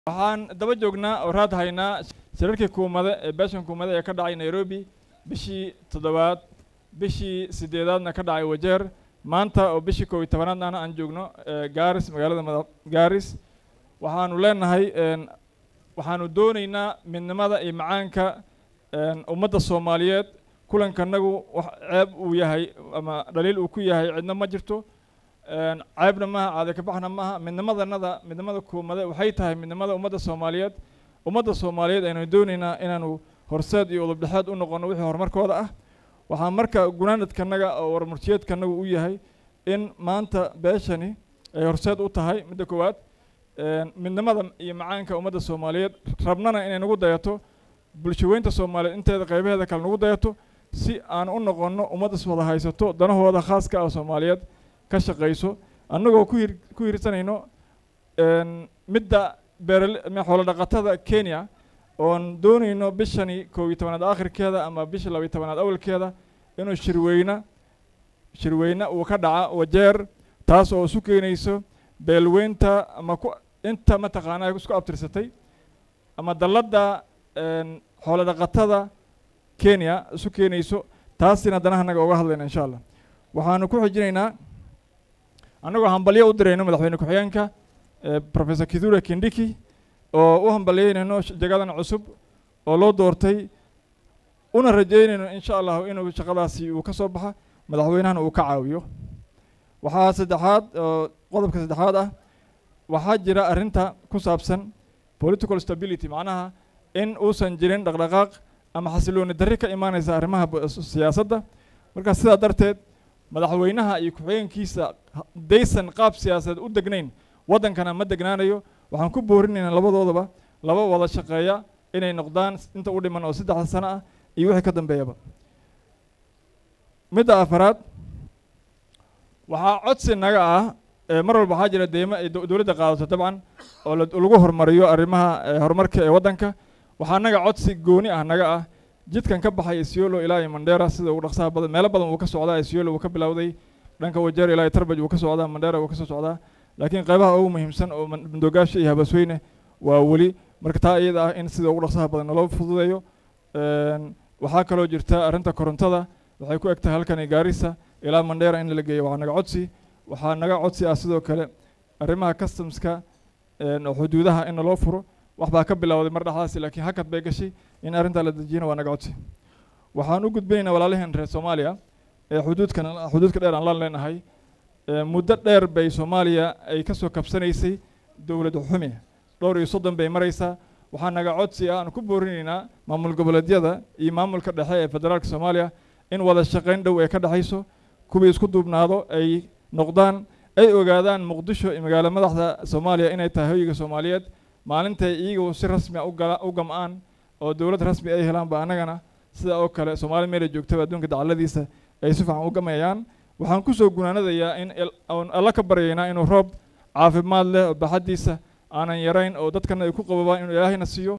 waxaan daba joognaa oo raad haynaa shirarkii kuumade ee beeshan kuumade ee ka dhacay nairobi bishii toddobaad bishii sideedaadna ka dhacay wajeer maanta oo bishii koob iyo tobanaadna aan joogno gaaris magaalada mada gaaris waxaanu leenahay waxaanu doonaynaa midnimada iyo macaanka ummadda soomaaliyeed kulankanagu wax ceeb uu yahay ama dhaliil uu ku yahay cidna ma jirto ceebna maaha caade kabaxna maaha midnimadanada midnimada kuumade waxay tahay midnimada ummadda soomaaliyeed ummadda soomaaliyeed aynu doonaynaa inaanu horseed iyo udubdhexeed u noqono wixii horumarkooda ah waxaa marka gunaanadkanaga oo warmurtiyeedkanagu u yahay in maanta beeshani ay horseed u tahay midda koowaad midnimada iyo macaanka ummadda soomaaliyeed rabnana inay nagu dayato bulshaweynta soomaaliyeed inteeda qaybaheeda kale nagu dayato si aan u noqono ummaddas wada haysato danahooda khaaska ah soomaaliyeed ka shaqayso annagoo ku hir ku hirsanayno midda beerale xoolo dhaqatada kenya oon doonayno bishani koob iyo tobanaad aakhirkeeda ama bisha laba iyo tobanaad awalkeeda inuu shirweyne shirweyne uu ka dhaca wajeer taas oo isu keenayso beelweynta ama ku inta mataqaanaa isku abtirsatay ama dalladda xoolo dhaqatada kenya isu keenayso taasina danahanaga uga hadlayna insha allah waxaanu ku xijinaynaa annagoo hambalyo u dirayno madaxweyne ku-xigeenka professor kithure kindiki oo u hambalyeynayno jagadan cusub oo loo doortay una rajeynayno insha allahu inuu shaqadaasi uu ka soo baxa madaxweynahana uu ka caawiyo waxaa saddexaad oo qodobka saddexaad ah waxaa jira arrinta ku saabsan political stability macnaha in uusan jirin dhaqdhaqaaq ama xasilooni darri ka imaanaysa arrimaha siyaasadda marka sidaa darteed madaxweynaha iyo ku-xigeenkiisa daysan qaab siyaasadeed u degnayn waddankana ma degnaanayo waxaan ku boorinaynaa labadoodaba laba wada shaqeeya inay noqdaan inta u dhiman oo saddexda sano ah iyo wixii ka dambeeyaba midda afaraad waxaa codsi naga ah mar walba waxaa jira deymo ay dowladda qaadato dabcan oo lagu horumariyo arrimaha horumarka ee waddanka waxaa naga codsi gooni ah naga ah jidkan ka baxay isiolo ilaa iyo mandera sida ugu dhaqsaha badan meelo badan wuu ka socdaa isiolo wuu ka bilowday dhanka wajeer ilaa iyo tarbaj wuu ka socdaa mandera wuu ka soo socdaa laakiin qaybaha ugu muhiimsan oo mandoogaasha iyo habasweyne waa weli marka taa iyada ah in sida ugu dhaqsaha badan naloo fududeeyo waxaa kaloo jirta arrinta korontada waxay ku eg tahay halkani gaarisa ilaa mandera in la geeyo waxaa naga codsi waxaa naga codsi ah sidoo kale arrimaha customska oo xuduudaha in naloo furo wax baa ka bilowday mar dhexdaasi laakiin hakad bay gashay in arrintaa la dejiyana waa naga codsi waxaan u gudbinaynaa walaalaheen reer soomaaliya ee xuduudkan xuduudka dheer aan la leenahay muddo dheer bay soomaaliya ay ka soo kabsanaysay dowlad xumi dhowr iyo soddon bay maraysaa waxaa naga codsi ah aan ku boorinaynaa maamul goboleedyada iyo maamulka dhexe ee federaalka soomaaliya in wada shaqayn dhow ay ka dhexayso kuwii isku duubnaado ay noqdaan ay ogaadaan muqdisho iyo magaalo madaxda soomaaliya inay tahay hoyiga soomaaliyeed maalintay iyagu si rasmi a u gam-aan oo dowlad rasmi ay helaan ba annagana sida oo kale soomaali meela joogtaba adduunka dacaladiisa ay si fiican u gamayaan waxaan kusoo gunaanadayaa in alla ka baryaynaa inuu roob caafimaad leh oo baxaddiisa aanan yarayn oo dadkana ay ku qababaan inuu ilaahayna siiyo